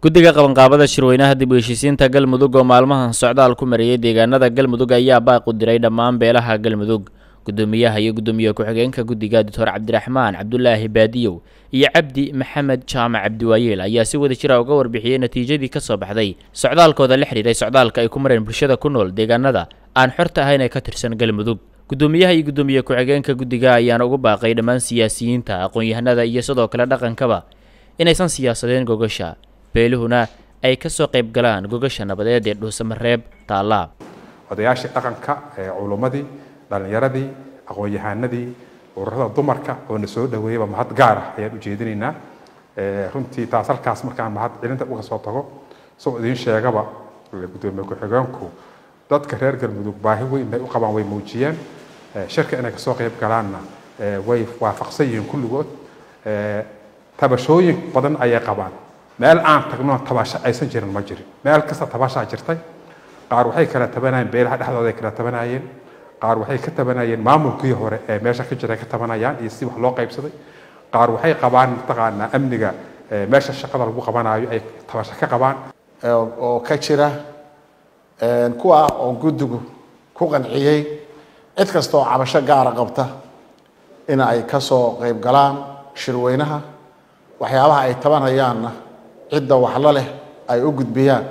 guddiga qabanqaabada shirweynaha dib u heshiisiinta galmudug oo maalmahan socdaal ku mariyey deegaanada galmudug ayaa baaq u diray dhammaan beelaha galmudug guddoomiyaha iyo guddoomiye ku-xigeenka guddiga doctor cabdiraxmaan cabdulaahi baadiyow iyo cabdi maxamed jaamac cabdiwaayeel ayaa si wada jira uga warbixiyey natiijadii ka soo baxday socdaalkooda la xidhiiray socdaalka ay ku mareen bulshada ku nool deegaanada aan xorta ahayn ee ka tirsan galmudug guddoomiyaha iyo guddoomiye ku-xigeenka guddiga ayaana ugu baaqay dhammaan siyaasiyiinta aqoon-yahanada iyo sidoo kale dhaqankaba inaysan siyaasadeen gogasha beeluhuna ay ka soo qayb galaan gogasha nabadeed ee dhuusamareeb taallaa odayaashii dhaqanka ee culummadii dhallinyaradii aqoon-yahanadii ururada dumarka oo na soo dhaweeyaba mahad gaar ah ayaan ujeedinaynaa runtii taas halkaas markaan mahad celinta uga soo tago soo idiin sheegaba guddoomiye ku-xigeenku dadka reer galmudug baahi weyn bay u qabaan way muujiyeen shirka inay kasoo qayb galaanna way waafaqsan yihiin kulligood tabashooyin badan ayay qabaan meel aan tagno tabasho aysan jirin ma jirin meel kasta tabashaa jirtay qaar waxay kala tabanayeen beelaha dhexdooda ay kala tabanayeen qaar waxay ka tabanayeen maamulkii hore ee meesha ka jiray ka tabanayaan iyo si wax loo qaybsaday qaar waxay qabaan mataqaanaa amniga meesha shaqada lagu qabanayo ay tabasho ka qabaan oo ka jira kuwa oo guddigu ku qanciyey cid kasta oo cabasho gaara qabta in ay ka soo qayb galaan shirweynaha waxyaabaha ay tabanayaanna cidda waxla leh ay u gudbiyaan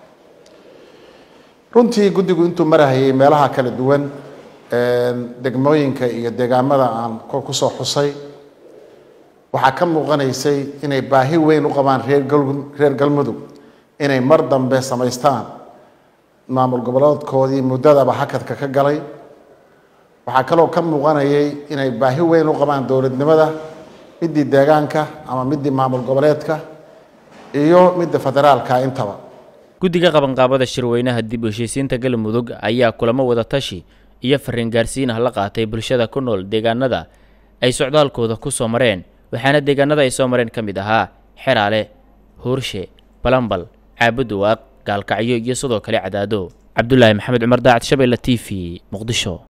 runtii guddigu intuu marahayay meelaha kala duwan degmooyinka iyo deegaamada aan kusoo xusay waxaa ka muuqanaysay inay baahi weyn u qabaan reer reer galmudug inay mar dambe samaystaan maamul goboleedkoodii muddadaba hakadka ka galay waxaa kaloo ka muuqanayay inay baahi weyn u qabaan dowladnimada midii deegaanka ama midii maamul goboleedka iyo midda federaalka intaba guddiga qabanqaabada shirweynaha dib u heshiisiinta galmudug ayaa kulamo wada tashi iyo fariin gaarsiin ah la qaatay bulshada ku nool deegaanada ay socdaalkooda ku soo mareen waxaana deegaanada ay soo mareen ka mid ahaa xeraale huurshe balambal caabuduwaaq gaalkacyo iyo sidoo kale cadaado cabdulaahi maxamed cumar daacad shabeelle t v muqdisho